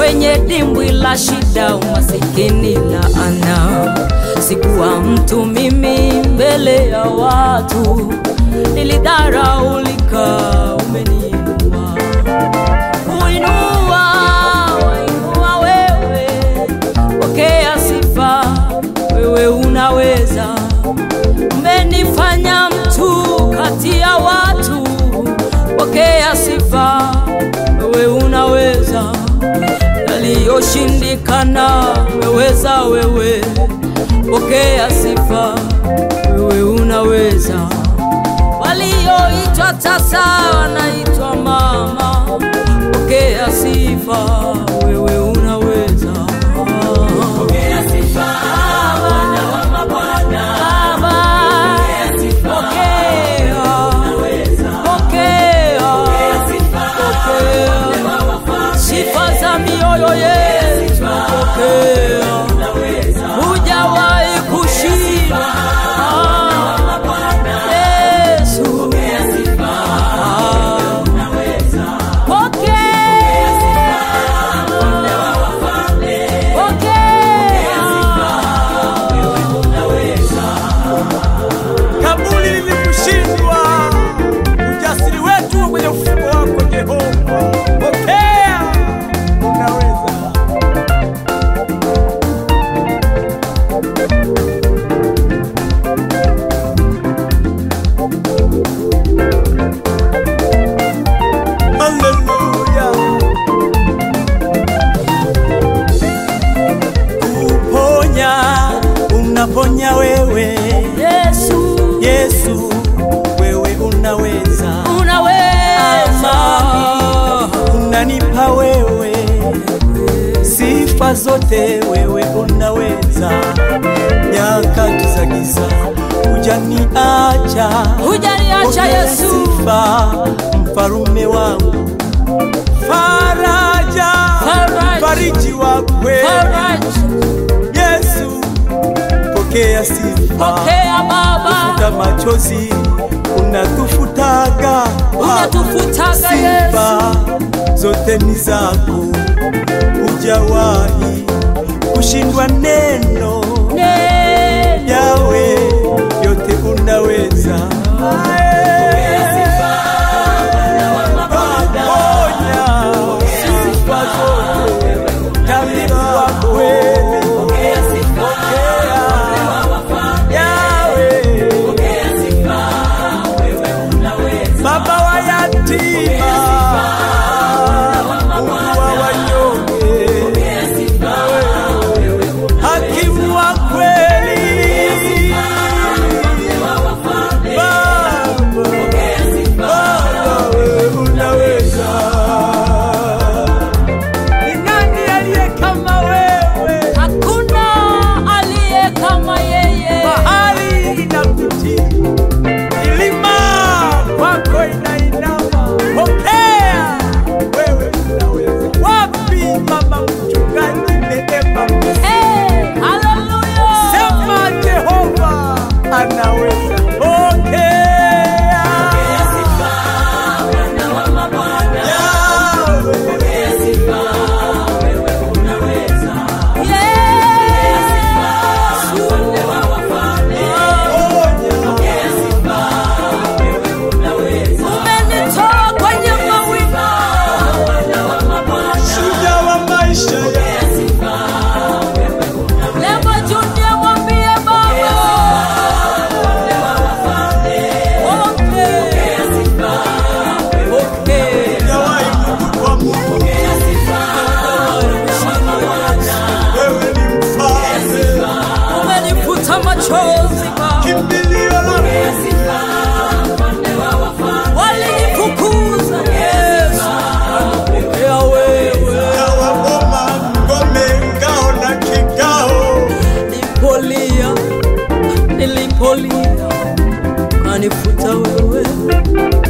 kwenye dimbwi la shida, umasikini, laana. Sikuwa mtu mimi mbele ya watu, nilidharaulika, umeniinua kuinua, wainua wewe, pokea sifa, wewe unaweza. Umenifanya mtu kati ya watu, pokea sifa, wewe unaweza. Yaliyoshindikana umeweza wewe, pokea sifa, wewe unaweza. Walioitwa tasa wanaitwa mama, pokea sifa, wewe unaweza. Pokea sifa, Bwana wa mabwana. Baba, Pokea sifa, pokea, unaweza. pokea, Pokea sifa, pokea. Mfalme wa wafalme. sifa za mioyo yetu, pokea. Unaweza. Hujawahi kushinda Mama Bwana. Yesu, Pokea sifa, unaweza. pokea, Mfalme wa wafalme. pokea. Unaweza. kabuli lilikushindwa, ujasiri wetu kwenye ufuko wako Jehova. Pokea, unaweza. Haleluya. Kuponya, unaponya wewe Yesu, Yesu, wewe unaweza, unaweza. unanipa wewe sifa zote, wewe unaweza. Nyakati za giza hujaniacha, Hujaniacha Pokea Yesu, sifa, mfalume wangu, faraja, Faraja. fariji wa kweli, faraja, Yesu, pokea sifa pokea Baba, futa machozi unatufutaga unatufutaga Yesu. sifa zote ni zako hujawahi kushindwa neno Neno. yawe yote unaweza Ponya sifa zote tabibu wa kweli Pokea sifa, yawe pokea sifa, wewe unaweza. baba wa yatima, Mungu wa wanyonge, Pokea sifa, wewe hakimu wa kweli, wa wafalme. Baba, Pokea sifa, Baba, wewe unaweza. Ni nani aliye kama wewe? Hakuna aliye kama yeye. Bahari inakutii, milima kwako inainama. Pokea, wewe unaweza. Wapi mama mchungaji Neema? Eh, haleluya. Sema Jehova anaweza. Pokea, pokea sifa, Bwana wa mabwana. Yawe. Pokea sifa, wewe unaweza. Yesu, Mfalme wa wafalme. Ponya, Pokea sifa, wewe unaweza. umenitoa kwenye mawingu. Bwana wa mabwana. shujaa wa maisha yangu. Pokea sifa, wewe unaweza. Lema Junior, mwambie Baba. Mfalme wa wafalme. Pokea, Pokea sifa, pokea. Hujawahi kutukwa Mungu, pokea sifa, Bwana wa mabwana. wewe ni mfalme. Umenifuta machozi Baba. Kimbilio la Pokea sifa, Mfalme wa wafalme. Walinifukuza Yesu. Pokea wewe. Kawa boma, ngome, ngao na kigao. Nilipolia, nilipolia, kanifuta wewe.